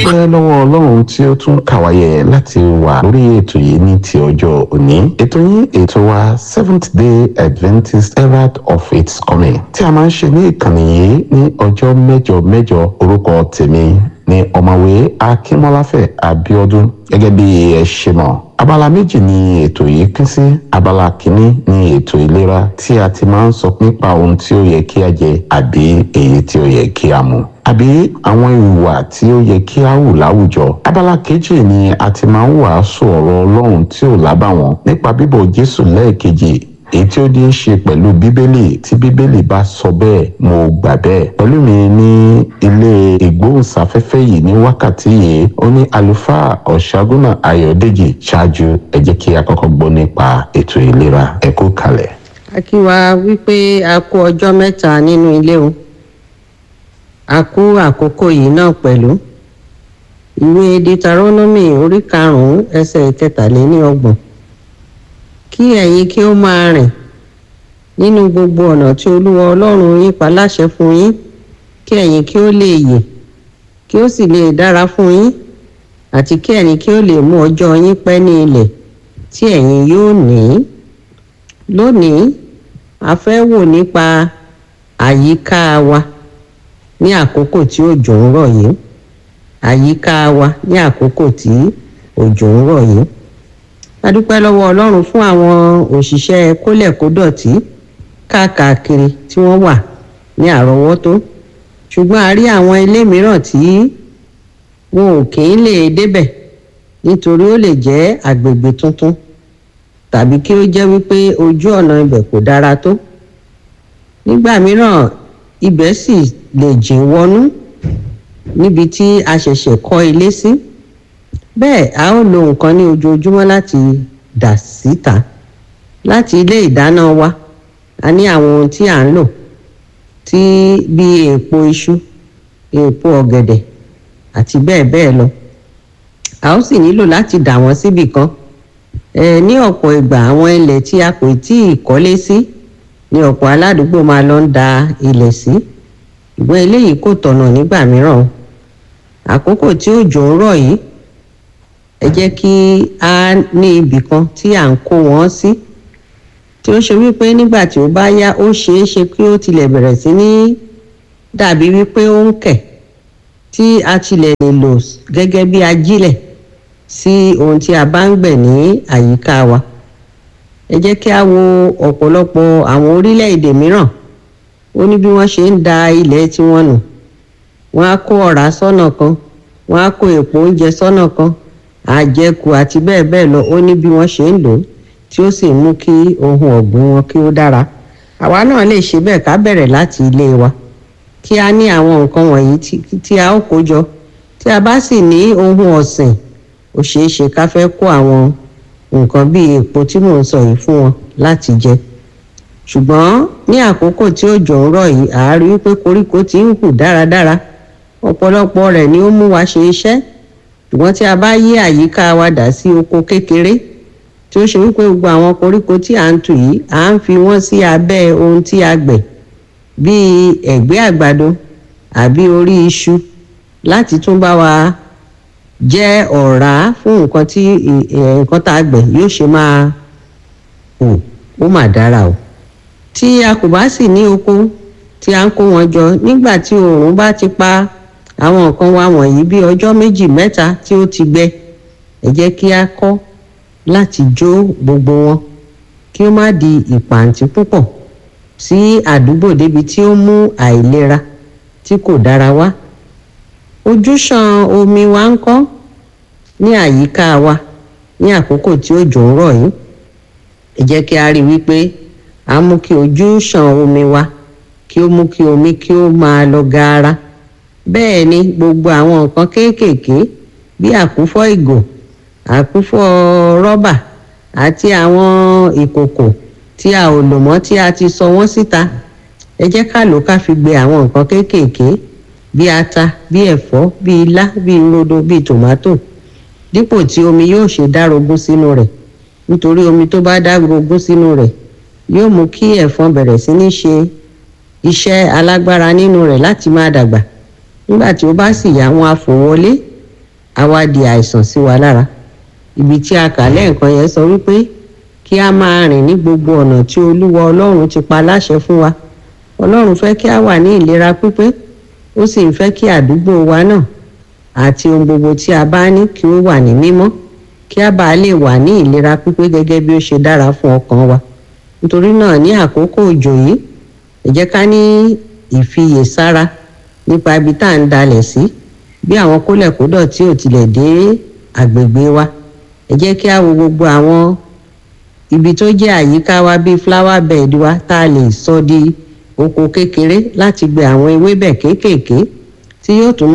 dúpẹ́ lọ́wọ́ ọlọ́run tí ó tún kàwáyé láti wà lórí ètò yìí ní ti ọjọ́ òní ètò yín ètò wa seventh day adventist herald of its coming tí a máa ń ṣe ní ìkànnì yìí ní ọjọ́ mẹ́jọ mẹ́jọ orúkọ tèmi ní ọ̀mọ̀wé akínmọ́láfẹ̀ abíọ́dún gẹ́gẹ́ bí ẹ ṣe mọ̀ abala méjì ni ètò yìí pín sí abala kìíní ni ètò ìlera tí a ti máa ń sọ nípa ohun tí ó yẹ kí a jẹ àbí èyí tí ó yẹ kí a mu àbí àwọn ìwà tí ó yẹ kí a hù láwùjọ abala kejì ni a ti máa ń wàásù ọ̀rọ̀ ọlọ́run tí ò lábàwọ́n nípa bíbọ̀ jésù lẹ́ẹ̀kejì èyí tí ó ní í ṣe pẹ̀lú bíbélì tí bíbélì bá sọ bẹ́ẹ̀ mo gbà bẹ́ẹ̀. pẹ̀lú mi ní ilé ìgbóhùnsáfẹ́fẹ́ yìí ní wákàtí yìí ó ní àlùfáà ọ̀ṣágúnà ayọ̀dèjì ṣáájú ẹ jẹ́ kí a kọ́kọ́ gbọ́ nípa ètò ìlera ẹ kú kalẹ̀. a kí wa wípé a kú ọjọ́ mẹ́ta nínú ilé o a kú àkókò yìí náà pẹ̀lú ìwé deuteronomy orí karùn-ún ẹsẹ̀ ìkẹtàléníọgbọ̀n kí ẹ̀yin kí ó máa rìn nínú gbogbo ọ̀nà tí olúwa ọlọ́run yín pa láṣẹ fún yín kí ẹ̀yin kí ó lè yè kí ó sì lè dára fún yín àti kí ẹ̀yin kí ó lè mú ọjọ́ yín pẹ́ ní ilẹ̀ tí ẹ̀yin yóò ní. lónìí a fẹ́ wò nípa àyíká wa ní àkókò tí òjò ń rọ̀ yìí àyíká wa ní àkókò tí òjò ń rọ̀ yìí a dúpẹ́ lọ́wọ́ ọlọ́run fún àwọn òṣìṣẹ́ kólẹ̀kódọ̀tí káàkiri tí wọ́n wà ní àrọ́wọ́tó ṣùgbọ́n a rí àwọn ilé mìíràn tí wọn ò kì í lè débẹ̀ nítorí ó lè jẹ́ àgbègbè tuntun tàbí kí ó jẹ́ wípé ojú ọ̀nà ibẹ̀ kò dára tó nígbà mìíràn ibẹ̀ sì lè jìn wọnú níbi tí a ṣẹ̀ṣẹ̀ kọ́ ilé sí. Si bẹ́ẹ̀ a ó lo nǹkan ní ojoojúmọ́ láti dà síta láti ilé ìdáná wa a ní àwọn ohun tí à ń lò tí bíi èèpo iṣu èèpo ọ̀gẹ̀dẹ̀ àti bẹ́ẹ̀ bẹ́ẹ̀ lọ a ó sì nílò láti dà wọ́n síbì kan ẹ ní ọ̀pọ̀ ìgbà àwọn ilẹ̀ tí a kò tí ì kọ́lé sí ní ọ̀pọ̀ aládùúgbò máa lọ ń da ilẹ̀ sí ìwé eléyìí kò tọ̀nà nígbà mìíràn àkókò tí òjò ń rọ̀ yìí ẹ jẹ́ kí a ní ibì kan tí à ń kó wọn sí tí ó ṣe wípé nígbà tí ó bá yá ó ṣeé ṣe kí ó tilẹ̀ bẹ̀rẹ̀ sí ní dàbí wípé ó ń kẹ̀ tí a tilẹ̀ lè lò gẹ́gẹ́ bí ajílẹ̀ sí ohun tí a bá ń gbẹ̀ ní àyíká wa ẹ jẹ́ kí a wo ọ̀pọ̀lọpọ̀ àwọn orílẹ̀-èdè mìíràn ó ní bí wọ́n ṣe ń da ilẹ̀ tiwọn nù wọ́n á kó ọ̀rá sọ́nà kan wọ́n á kó èèpo oúnjẹ sọ́nà kan àjẹkù àti bẹ́ẹ̀ bẹ́ẹ̀ lọ ó ní bí wọ́n ṣe ń lò ó tí ó sì mú kí ohun ọ̀gbìn wọn kí ó dára àwa náà lè ṣe bẹ́ẹ̀ ká bẹ̀rẹ̀ láti ilé wa kí a ní àwọn nǹkan wọ̀nyí tí a ó kó jọ tí a bá sì ní ohun ọ̀sìn ó ṣeé ṣe ká fẹ́ kó àwọn nǹkan bíi èpo tí mò ń sọ yìí fún wọn láti jẹ ṣùgbọ́n ní àkókò tí òjò ń rọ̀ yìí àá rí wípé koríko ti ń hù dáradára ọ̀pọ̀lọpọ̀ rẹ̀ ni ó mú wa ṣe iṣẹ́ ṣùgbọ́n tí a bá yí àyíká wa dà sí oko kékeré tí ó ṣe wípé gbogbo àwọn koríko tí à ń tù yìí à ń fi wọ́n sí abẹ́ ohun tí a gbẹ̀ bíi ẹ̀gbẹ́ àgbàdo àbí orí iṣu láti tún bá wa jẹ́ ọ̀rá fún nǹkan tí nǹkan tá a gbẹ̀ yóò ṣe máa hù ó mà dára o tí a kò bá sì ní oko tí a ń kó wọn jọ nígbà tí oòrùn bá ti pa àwọn nǹkan wa wọ̀nyí bí ọjọ́ méjì mẹ́ta tí ó ti gbẹ ẹ jẹ́ kí a kọ́ láti jó gbogbo wọn kí ó má di ìpàǹtí púpọ̀ sí àdúgbò débi tí ó mú àìlera tí kò dára wá ojúṣàn omi wa ń kọ́ ní àyíká wa ní àkókò tí òjò ń rọ̀ yìí ẹ jẹ́ kí a rí wípé a mú kí ojúṣàn omi wa kí ó mú kí omi kí ó máa lọ gaara bẹ́ẹ̀ ni gbogbo àwọn nǹkan kéékèèké bí àkúfọ́ ìgò àkúfọ́ rọ́bà àti àwọn ìkòkò tí a ò lò mọ́ tí a ti sọ wọ́n síta ẹ jẹ́ ká lò ká fi gbé àwọn nǹkan kéékèèké bí ata bí ẹ̀fọ́ bí ilá bí rodo bí tòmátò dípò tí omi yóò ṣe dárogún sínú rẹ̀ nítorí omi tó bá dárogún sínú rẹ̀ yóò mú kí ẹ̀fọn bẹ̀rẹ̀ sí ní ṣe iṣẹ́ alágbára nínú rẹ̀ láti máa dàgbà nígbà tí ó bá sì yá wọn á fò wọlé á wá di àìsàn sí wa lára ibi tí a kà lẹ́ẹ̀kan yẹn sọ wípé kí a máa rìn ní gbogbo ọ̀nà tí olúwa ọlọ́run ti pa láṣẹ fún wa ọlọ́run fẹ́ kí a wà ní ìlera pípé ó sì ń fẹ́ kí àdúgbò wa náà àti ohun gbogbo tí a bá ní kí ó wà ní mímọ́ kí a bá lè wà ní ìlera pípé gẹ́gẹ́ bí ó ṣe dára fún ọkàn wa nítorí náà ní àkókò òjò yìí ẹ jẹ́ ká ní ìfiyèsára nípa ibi tá à ń dalẹ̀ sí bí àwọn kólẹ̀kódọ̀ tí ò tilẹ̀ dé àgbègbè wa ẹ jẹ́ kí a wo gbogbo àwọn ibi tó jẹ́ àyíká wa bíi flower bed wa tá a lè sọ di oko kékeré láti gbé àwọn ewébẹ̀ kéékèèké tí yóò tún